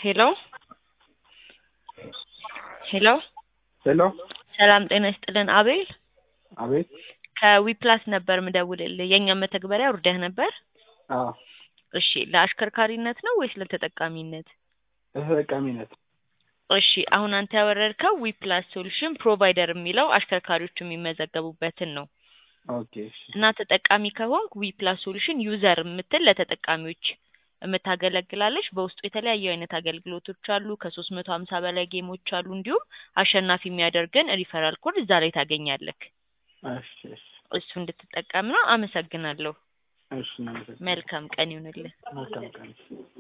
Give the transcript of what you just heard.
ሄሎ ሄሎ ሄሎ ሰላም ጤና ይስጥልን አቤል አቤት ከዊፕላስ ነበር ምደውልልህ የእኛም መተግበሪያ ውርደህ ነበር አዎ እሺ ለአሽከርካሪነት ነው ወይስ ለተጠቃሚነት ተጠቃሚነት እሺ አሁን አንተ ያወረድከው ዊፕላስ ሶሉሽን ፕሮቫይደር የሚለው አሽከርካሪዎች የሚመዘገቡበትን ነው ኦኬ እሺ እና ተጠቃሚ ከሆንክ ዊፕላስ ሶሉሽን ዩዘር የምትል ለተጠቃሚዎች የምታገለግላለች በውስጡ የተለያዩ አይነት አገልግሎቶች አሉ ከሶስት መቶ ሀምሳ በላይ ጌሞች አሉ እንዲሁም አሸናፊ የሚያደርገን ሪፈራል ኮድ እዛ ላይ ታገኛለህ እሺ እሺ እሱ እንድትጠቀም ነው አመሰግናለሁ እሺ እናመሰግናለን። መልካም ቀን ይሁንልህ መልካም ቀን